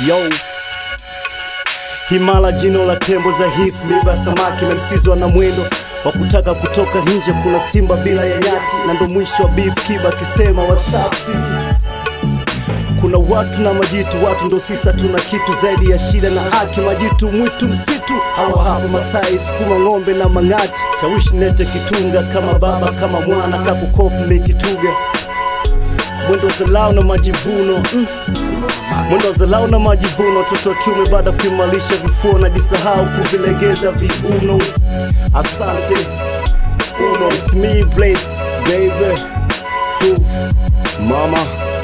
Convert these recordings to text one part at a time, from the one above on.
yo himala jino la tembo za hif miba samaki na msizwa na mwendo wa kutaka kutoka nje kuna simba bila ya nyati na ndo mwisho wa beef kiba akisema wasafi kuna watu na majitu watu ndo sisa tuna kitu zaidi ya shida na haki majitu mwitu msitu hawa hapa masai sukuma ng'ombe na mang'ati shawishi nete kitunga kama baba kama mwana kakukopi mikituga mwendo zalao na majivuno mm. mwendo zalao na majivuno watoto wa kiume baada ya kuimarisha vifuo na disahau kuvilegeza viuno asante uno it's me Blaze, baby Fuf, mama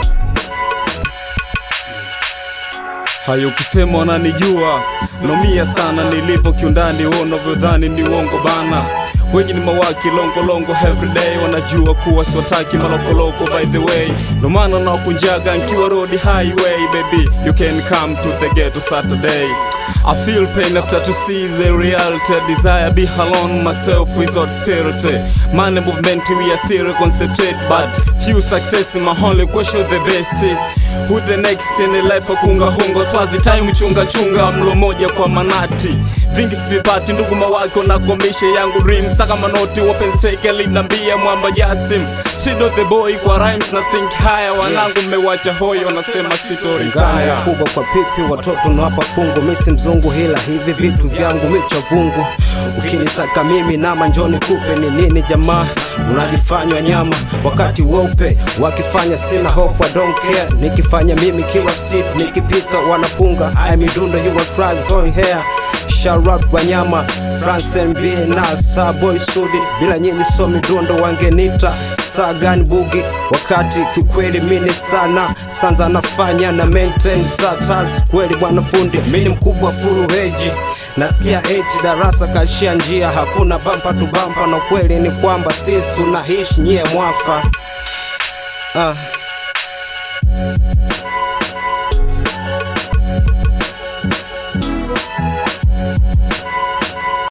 hayo ukisema wananijua naumia sana nilivyo kiundani unavyodhani ni uongo bana wengi ni mawaki longolongo everyday wanajua kuwa siwataki malokoloko by the way ndo maana nawakunjaga nkiwa road highway baby you can come to the ghetto saturday I feel pain after to see the reality I desire be alone myself without spirit Money movement we are still concentrate But few success in my only question the best Who the next in the life akunga hungo Swazi time chunga chunga mlo moja kwa manati vingi sivipati ndugu mawako na komishe yangu dream saka manoti wapenseke linambia mwamba jasim Shido the boy kwa rhymes na think haya wanangu mmewacha hoyo wanasema ngana sitoritaya kubwa kwa pipi watoto nawapa fungu misi mzungu hila hivi vitu vyangu micha vungu ukinitaka mimi nama njoni kupe ni nini jamaa unajifanywa nyama wakati weupe wakifanya sina hofu I don't care nikifanya mimi kila street nikipita wanapunga aya midundo you will cry on hair Sharat Wanyama, France NB na Starboy Sudi, bila nyinyi so midundo wangenita Sagan Bugi, wakati kikweli mini sana sanza nafanya na maintain status kweli bwana fundi, mini mkubwa fulu heji nasikia eti darasa kashia njia, hakuna bampa tu bampa, na kweli ni kwamba sisi tunaishi nyie mwafa ah.